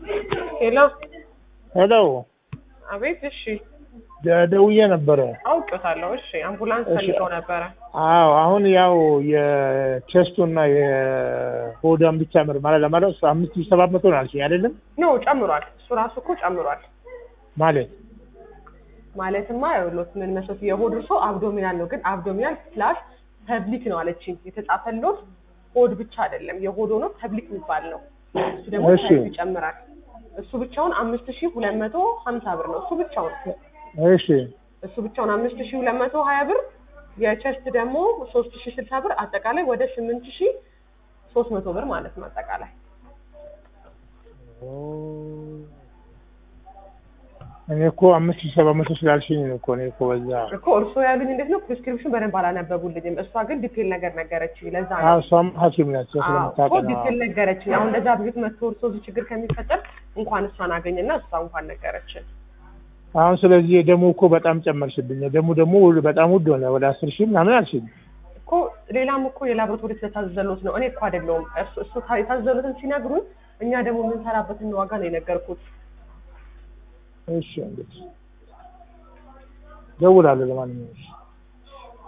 ሄሎ ሄሎ አቤት። እሺ ደ- ደውዬ ነበረ። አውቄታለሁ። እሺ አምቡላንስ እሺ። ፈልገው ነበረ። አዎ አሁን ያው የቼስቱና የሆዳን ብቻ ምርመራ ለማለት አምስት ሺህ ሰባት መቶ ነው አልሽኝ አይደለም? ኖ ጨምሯል። እሱ ራሱ እኮ ጨምሯል። ማለት ማለትማ ይኸውልዎት ምን መስሎት የሆድ እርሶ አብዶሚናል ነው፣ ግን አብዶሚናል ፕላስ ፐብሊክ ነው አለችኝ። የተጻፈሎት ሆድ ብቻ አይደለም የሆድ ሆኖ ፐብሊክ የሚባል ነው። እሱ ደግሞ እሺ። ሳይዝ ይጨምራል። እሱ ብቻውን አምስት ሺህ ሁለት መቶ ሀምሳ ብር ነው። እሱ ብቻውን እሺ እሱ ብቻውን አምስት ሺህ ሁለት መቶ ሀያ ብር የቸስት ደግሞ ሶስት ሺህ ስልሳ ብር አጠቃላይ ወደ ስምንት ሺህ ሶስት መቶ ብር ማለት ነው አጠቃላይ እኔ እኮ አምስት ሺህ ሰባት መቶ ስላልሽኝ ነው እኮ እኔ እኮ በዛ እኮ እርስዎ ያሉኝ እንዴት ነው ፕሪስክሪፕሽን በደንብ አላነበቡልኝም እሷ ግን ዲቴል ነገር ነገረችኝ ለዛ ነው አዎ እሷም ሐኪም ናት አዎ፣ እኮ ስለምታውቅ ነው። ዲቴል ነገረችኝ አሁን እንደዛ ብዙት መጥቶ እርስዎ እዚህ ችግር ከሚፈጠር እንኳን እሷን አገኝና እሷ እንኳን ነገረችን አሁን ስለዚህ የደሙ እኮ በጣም ጨመርሽብኝ። የደሙ ደግሞ በጣም ውድ ሆነ። ወደ አስር ሺህ ምናምን አልሽኝ። እኮ ሌላም እኮ የላቦራቶሪ ስለታዘዘሎት ነው እኔ እኮ አይደለሁም እሱ እሱ ታ- የታዘዘሎትን ሲነግሩን እኛ ደግሞ የምንሰራበትን ዋጋ ነው የነገርኩት እሺ እንግዲህ ደውላለሁ ለማንኛውም